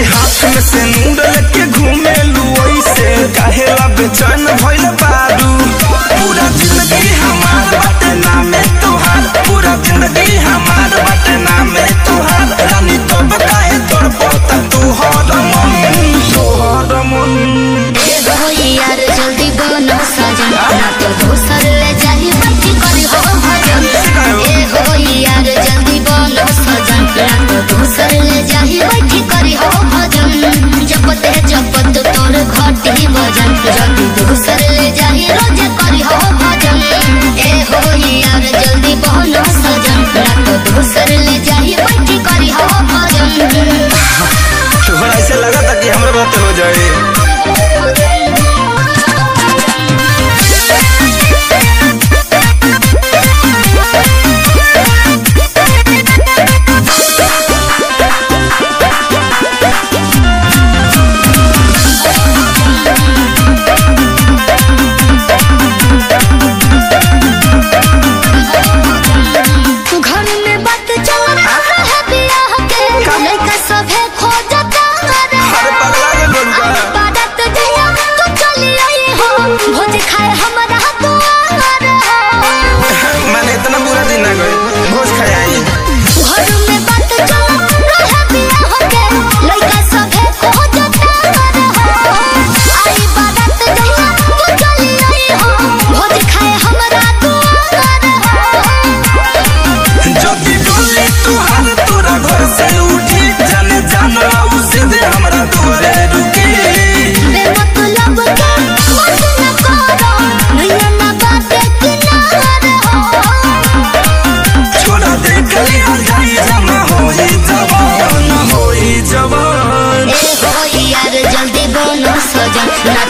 हाथ में से नूर लेके घूमे लू ऐसे काहेला बेचैन भइल बारू पूरा जिंदगी हमार बाटे नामे तोहार पूरा जिंदगी हमार बाटे नामे तोहार रानी तो काहे तोर पोता तोहर मन तोहर मन ए हो यार जल्दी बनो सजन ना तो दोसर ले जाही बच्ची करी हो भजन ए हो यार जल्दी बनो सजन ना तो दोसर ले जाही बच्ची करी हो भजन जपते जपत तोर घटी भजन जल्दी दोसर ले जाही रोज करी हो भजन ए हो यार जल्दी बनो सजन ना तो दोसर ले जाही बच्ची करी हो भजन तोहरा ऐसे लगा था कि हमरे बात हो जाए घर में बात चल रहा है बियाह के लड़का सभे खोजता रे अरे पगला गेल बड़का बारात जइया तू चली आई हो भोज खाए हमरा तो आर हो मैंने इतना बुरा दिन ना गए भोज खाए आई घर में बात चल रहा है बियाह के लड़का सभे खोजता रे हो आई बारात जइया तू चली आई हो भोज खाए हमरा तो आर हो जदी डोली तुहार तोरा घर से उठी जाने जाना उसे दे हमरा दुआरे रुकी बेमतलब के मत न करो नैया ना बाटे किनार हो छोड़ा दे कली आ जाई जमा होई जवान होई जवान ए हो यार जल्दी बनो सजन ना